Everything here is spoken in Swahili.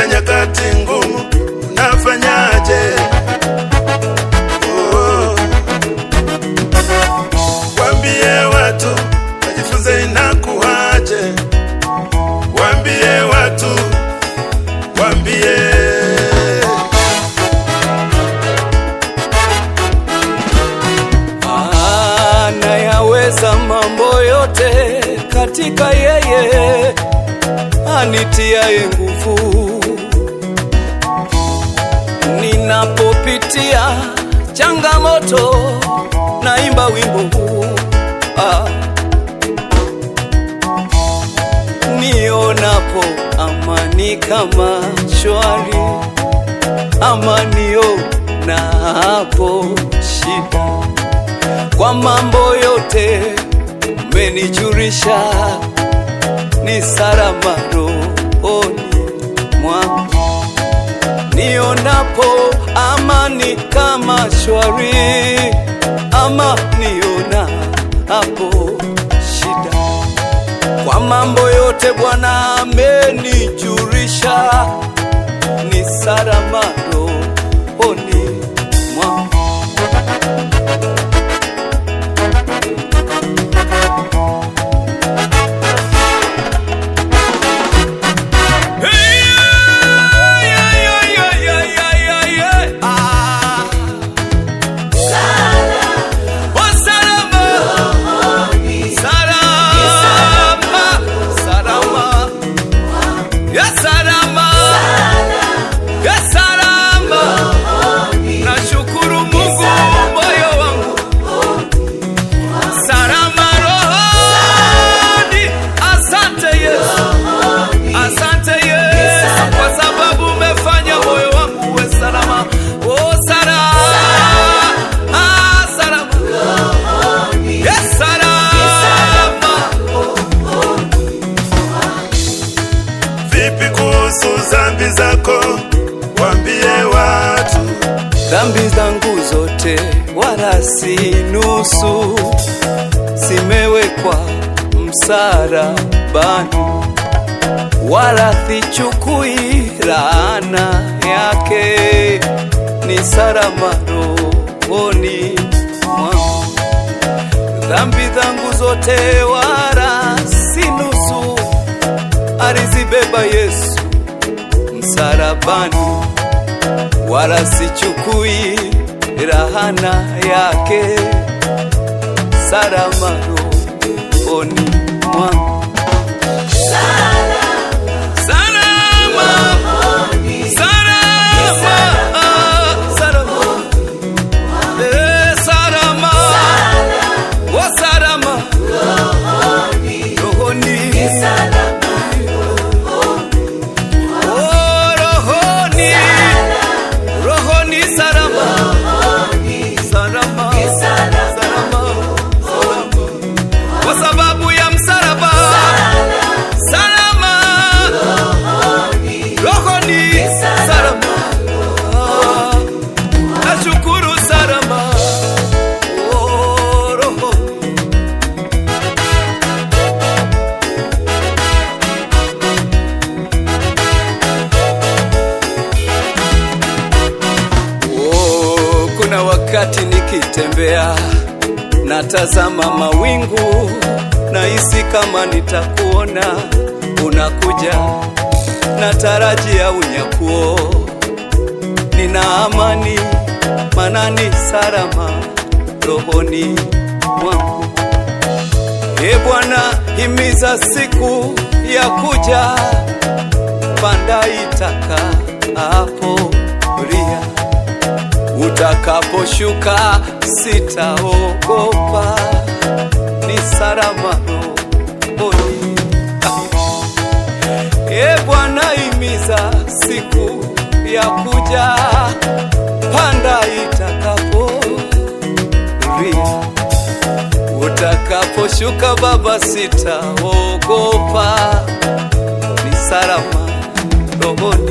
katika nyakati ngumu unafanyaje? Oh. Waambie watu wajifunze inakuwaje, waambie watu, waambie anayaweza mambo yote katika yeye anitiaye nguvu. Ninapopitia changamoto, naimba wimbo huu ah. Nionapo amani kama shwari, amanio na hapo shida kwa mambo yote umenijulisha, ni salama rohoni mwangu. Nionapo amani kama shwari, ama niona hapo shida. Kwa mambo yote Bwana amenijulisha, ni salama rohoni mwangu. Nashukuru Mungu moyo wangu salama rohoni. Asante Yesu, asante Yesu kwa sababu umefanya moyo wangu uwe salama. Oh, salama, ah, salama, yes, salama. vipi kuhusu dhambi zako, waambie watu Dhambi zangu zote wala si nusu, zimewekwa msalabani, wala sichukui laana yake, ni salama rohoni mwangu. Dhambi zangu zote wala si nusu, alizibeba Yesu msalabani wala sichukui rahana yake, salama rohoni mwangu. Salama, salama, salama, eh, salama, oh, salama rohoni, oh, rohoni rohoni salama salama salama salama kwa sababu ya msalaba salama rohoni salama nashukuru salama oh, roho Oh, kuna wakati nikitembea natazama mawingu, nahisi kama nitakuona unakuja, natarajia unyakuo, nina amani manani salama rohoni mwangu. E Bwana, himiza siku ya kuja, panda itaka hapo ria utakaposhuka sitaogopa, ni salama rohoni. E Bwana, himiza siku ya kuja, panda itakapo ria utakaposhuka Baba, sitaogopa, ni salama rohoni.